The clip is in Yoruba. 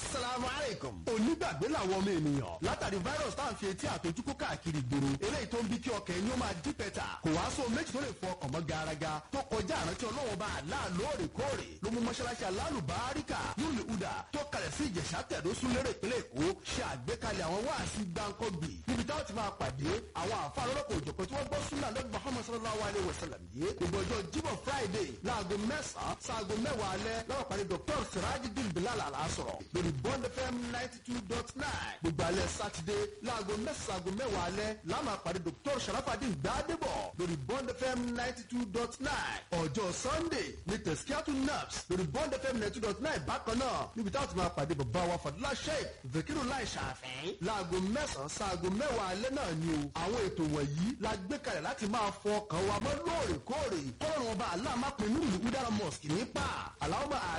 asalaamualeykum. onígbàgbé làwọn ọmọ ènìyàn látàrí virus tá à ń fi etí àtọjúkú káàkiri ìgboro eléyìí tó ń bí kí ọkàn ẹni ó máa dí pẹ́tà kò wá sóo méjì tó lè fọ ọkàn mọ́ garaga tó kọjá àrántí ọlọ́wọ́ bá àlá lóòrèkóòrè ló mú mọ́ṣáláṣí alálùbáríkà nílùú uda tó kalẹ̀ sí ìjẹ̀ṣà tẹ̀dó súnlérè ìpínlẹ̀ èkó ṣe àgbékalẹ̀ àwọn wáàsí gbáǹkọ́gbì níbi táwọn ti máa pàdé àwọn àfa lọ́lọ́kọ̀ òjọ̀kan tí wọ́n gbọ́ súnà lẹ́gbẹ̀ẹ́ muhammad sallallahu alayhi wa sallam yìí gbogbo ọjọ́ jíbọ̀ friday láago mẹ́sàn-án sáago mẹ́wàá alẹ́ lọ́wọ́ pàdé dr sirajidin bilal alasọ̀rọ̀ lórí bond fm ninety two dot nine gbogbo alẹ́ sátidé láago mẹ́sàn-án sáago mẹ́wàá alẹ́ láàmà pàdé dr sharafadin gbadebo lórí bond fm ninety two dot nine ọjọ́ sunday ní tẹ̀síkíátù naps lórí bond fm ninety two dot nine bákan náà níbi táwọn ti máa pàdé bàbá wa fadúlá sheik vekiru lai ṣàfẹ́ láago mẹ́sàn-án sáago mẹ́wàá alẹ́ náà ni o àwọn ètò wọ̀nyí la gbé kalẹ̀ láti máa fọ ọkàn wa mọ́ lóòrèkóòrè kọ́lọ́run ọba aláàmápin nílùú udara mosque nípa aláwọ̀